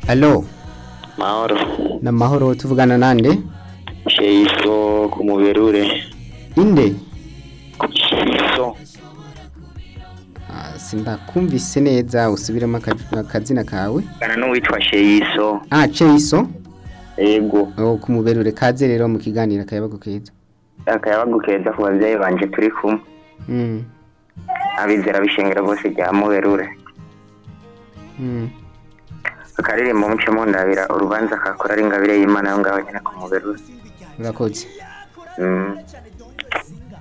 Allo, mahoro na mahoro tuvugana nande? sheiso ku muberure Inde? sheiso Ah, sindakumvise neza usubiremo aka- akazina kawe. kana n'uwitwa sheiso Ah, Cheiso. yego Oh, kumuberure kaze rero mu kiganiro akayabago keza. akayabagu keza ku babyeyi banje turi kumwe Mm. abizera bishengera bose rya muberure Mm. akaririmbo muce mundabira urubanza kakora ari ingabire y'imana yo ngaho nyine ku muberure Urakoze. Mm.